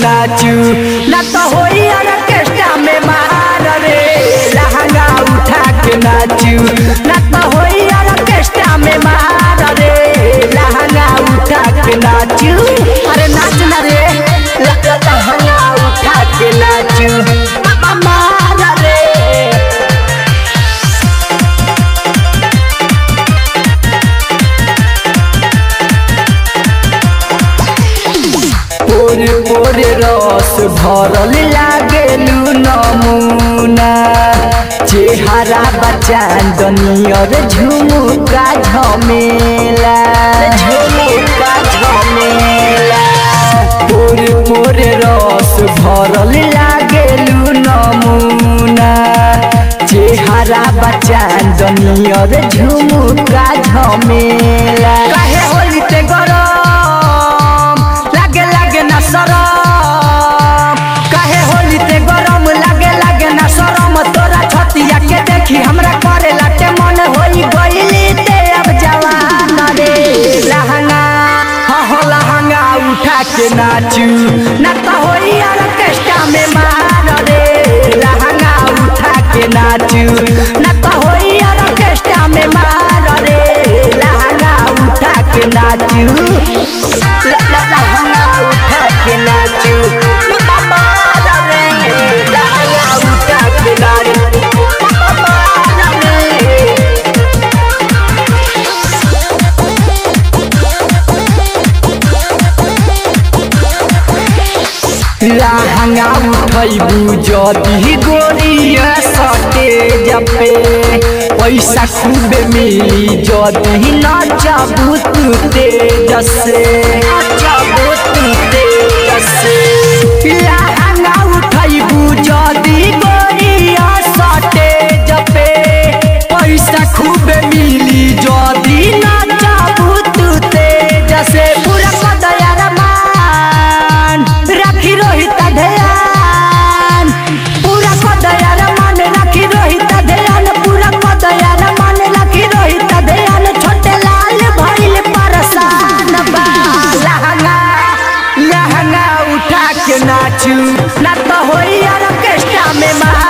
नाचू ना तो होई ऑर्केस्ट्रा में मार रे लहंगा उठा के नाचू ना तो होई ऑर्केस्ट्रा में मार रे लहंगा उठा के नाचू अरे नाच ना रे ल- ल- लहंगा उठा के नाचू मा- मार रे पोरे पोरे रस भरल लागेलु नमुना चेहरा बचान दनियर झुमुका झमेला झुमुका झमेला पोरे पोरे रस भरल लागेलु नमुना चेहरा बचान दनियर झुमुका झमेला काहे होली ते गरम लागे लागे ना सरम काहे होली ते गरम लागे लागे ना सरम तोरा छतिया के देखी हमरा करे लाटे मन होई गईली ते अब जवान रे लहंगा हाँ हो लहंगा उठा के नाचू ना तो होई ऑर्केस्ट्रा में मार रे लहंगा उठा के नाचू ना तो होई ऑर्केस्ट्रा में मार रे लहंगा उठा के नाचू ल- ल- लहंगा उठा के नाचू मार रे लहंगा उठा के नाचू मार रे लहंगा उठैबू जदी गोरिया सटे जपे पैसा खूबे मिली जदी नचबू तू तेज से नचबू तू तेज से लहंगा उठैबू जदी गोरिया सटे जपे पैसा खूबे मिली जदी नचबू तू तेज से पूरा कदया रमान राखी रोहित ध्यान पूरा कदया रमान राखी रोहित ध्यान पूरा कदया रमान राखी रोहित ध्यान छोटे लाल भइल परसान बा लहंगा लहंगा उठा के नाचू ना तो होई ऑर्केस्ट्रा में मार